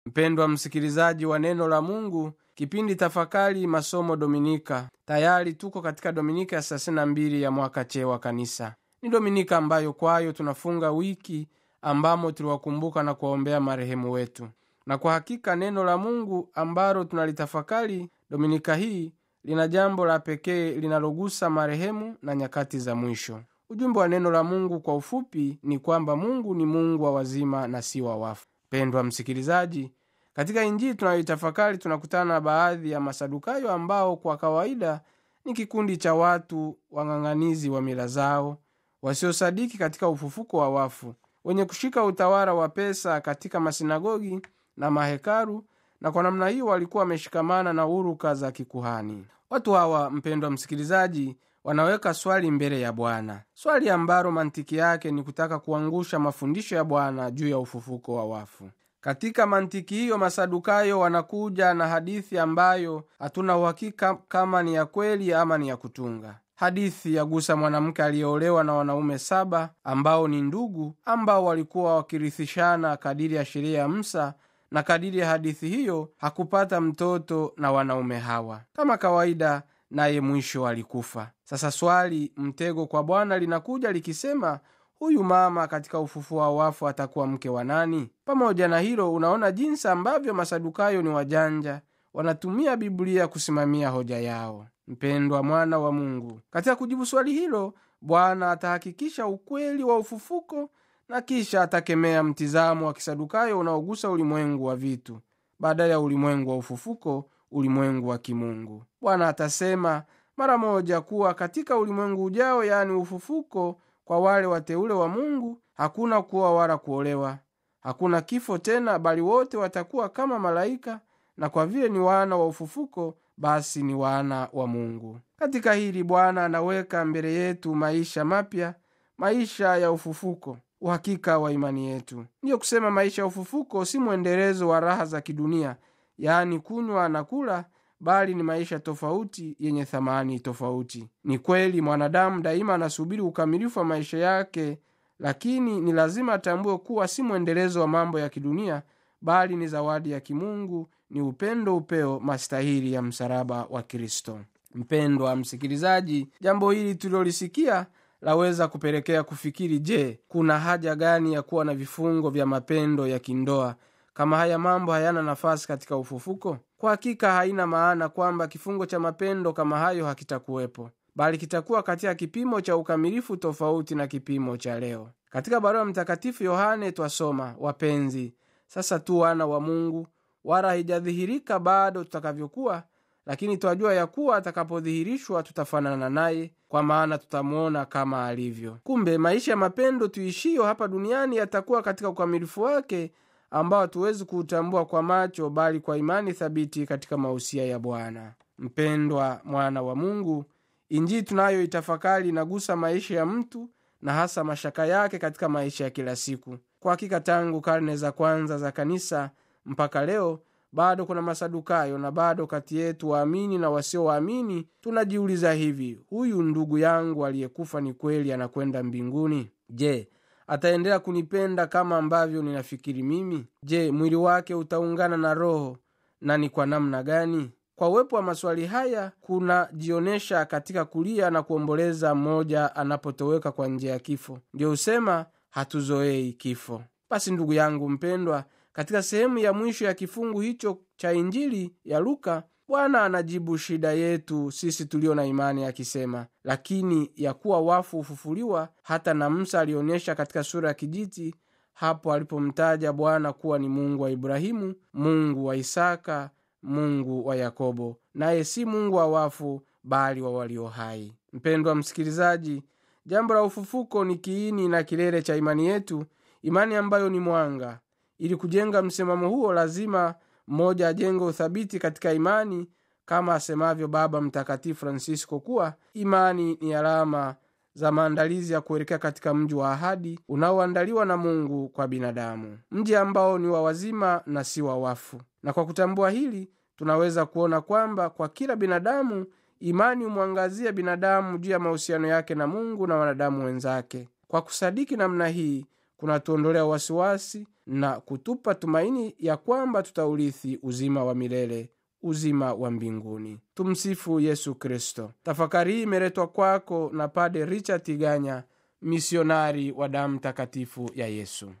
mpendwa msikilizaji wa neno la mungu kipindi tafakari masomo dominika tayari tuko katika dominika ya 32 ya mwaka che wa kanisa ni dominika ambayo kwayo tunafunga wiki ambamo tuliwakumbuka na kuwaombea marehemu wetu na kwa hakika neno la mungu ambalo tunalitafakari dominika hii lina jambo la pekee linalogusa marehemu na nyakati za mwisho ujumbe wa neno la mungu kwa ufupi ni kwamba mungu ni mungu wa wazima na si wa wafu pendwa msikilizaji katika injili tunayoitafakari tunakutana na baadhi ya masadukayo ambao kwa kawaida ni kikundi cha watu wang'ang'anizi wa mila zao wasiosadiki katika ufufuko wa wafu wenye kushika utawala wa pesa katika masinagogi na mahekalu na kwa namna hiyo walikuwa wameshikamana na uruka za kikuhani watu hawa mpendwa msikilizaji wanaweka swali mbele ya bwana swali ambalo mantiki yake ni kutaka kuangusha mafundisho ya bwana juu ya ufufuko wa wafu katika mantiki hiyo masadukayo wanakuja na hadithi ambayo hatuna uhakika kama ni ya kweli ama ni ya kutunga hadithi yagusa mwanamke aliyeolewa na wanaume saba ambao ni ndugu ambao walikuwa wakirithishana kadiri ya sheria ya msa na kadiri ya hadithi hiyo hakupata mtoto na wanaume hawa kama kawaida naye mwisho alikufa sasa swali mtego kwa bwana linakuja likisema huyu mama katika ufufuo wa wafu atakuwa mke wa nani pamoja na hilo unaona jinsi ambavyo masadukayo ni wajanja wanatumia biblia kusimamia hoja yao mpendwa mwana wa mungu katika kujibu swali hilo bwana atahakikisha ukweli wa ufufuko na kisha atakemea mtizamo wa kisadukayo unaogusa ulimwengu wa vitu badala ya ulimwengu wa ufufuko ulimwengu wa kimungu bwana atasema mara moja kuwa katika ulimwengu ujao yaani ufufuko kwa wale wateule wa mungu hakuna kuwa wala kuolewa hakuna kifo tena bali wote watakuwa kama malaika na kwa vile ni wana wa ufufuko basi ni wana wa mungu katika hili bwana anaweka mbele yetu maisha mapya maisha ya ufufuko uhakika wa imani yetu ndiyo kusema maisha ya ufufuko si mwendelezo wa raha za kidunia yaani kunywa na kula bali ni maisha tofauti yenye thamani tofauti ni kweli mwanadamu daima anasubiri ukamilifu wa maisha yake lakini ni lazima atambue kuwa si mwendelezo wa mambo ya kidunia bali ni zawadi ya kimungu ni upendo upeo mastahili ya msalaba wa kristo mpendwa msikilizaji jambo hili tulilolisikia laweza kupelekea kufikiri je kuna haja gani ya kuwa na vifungo vya mapendo ya kindoa kama haya mambo hayana nafasi katika ufufuko kwa hakika haina maana kwamba kifungo cha mapendo kama hayo hakitakuwepo bali kitakuwa katika kipimo cha ukamilifu tofauti na kipimo cha leo katika barua mtakatifu yohane twasoma wapenzi sasa tu wana wa mungu wala haijadhihirika bado tutakavyokuwa lakini twajua ya kuwa atakapodhihirishwa tutafanana naye kwa maana tutamwona kama alivyo kumbe maisha ya mapendo tuishiyo hapa duniani yatakuwa katika ukamilifu wake ambao hatuwezi kuutambua kwa macho bali kwa imani thabiti katika mausia ya bwana mpendwa mwana wa mungu injili tunayoitafakari inagusa maisha ya mtu na hasa mashaka yake katika maisha ya kila siku kwa hakika tangu karne za kwanza za kanisa mpaka leo bado kuna masadukayo na bado kati yetu waamini na wasiowaamini tunajiuliza hivi huyu ndugu yangu aliyekufa ni kweli anakwenda mbinguni je ataendelea kunipenda kama ambavyo ninafikiri mimi je mwili wake utaungana na roho na ni kwa namna gani kwa uwepo wa maswali haya kunajionyesha katika kulia na kuomboleza mmoja anapotoweka kwa njia ya kifo ndio husema hatuzoei kifo basi ndugu yangu mpendwa katika sehemu ya mwisho ya kifungu hicho cha injili ya luka bwana anajibu shida yetu sisi tulio na imani akisema lakini ya kuwa wafu hufufuliwa hata na musa alionyesha katika sura ya kijiti hapo alipomtaja bwana kuwa ni mungu wa ibrahimu mungu wa isaka mungu wa yakobo naye si mungu wa wafu bali wa walio hai mpendwa msikilizaji jambo la ufufuko ni kiini na kilele cha imani yetu imani ambayo ni mwanga ili kujenga msimamo huo lazima mmoja ajenge uthabiti katika imani kama asemavyo baba mtakatifu francisco kuwa imani ni alama za maandalizi ya kuelekea katika mji wa ahadi unaoandaliwa na mungu kwa binadamu mji ambao ni wa wazima na si wa wafu na kwa kutambua hili tunaweza kuona kwamba kwa kila binadamu imani humwangazia binadamu juu ya mahusiano yake na mungu na wanadamu wenzake kwa kusadiki namna hii kunatuondolea wasiwasi na kutupa tumaini ya kwamba tutaurithi uzima wa milele uzima wa mbinguni tumsifu yesu kristo tafakari hii imeletwa kwako na pade richard tiganya misionari wa damu takatifu ya yesu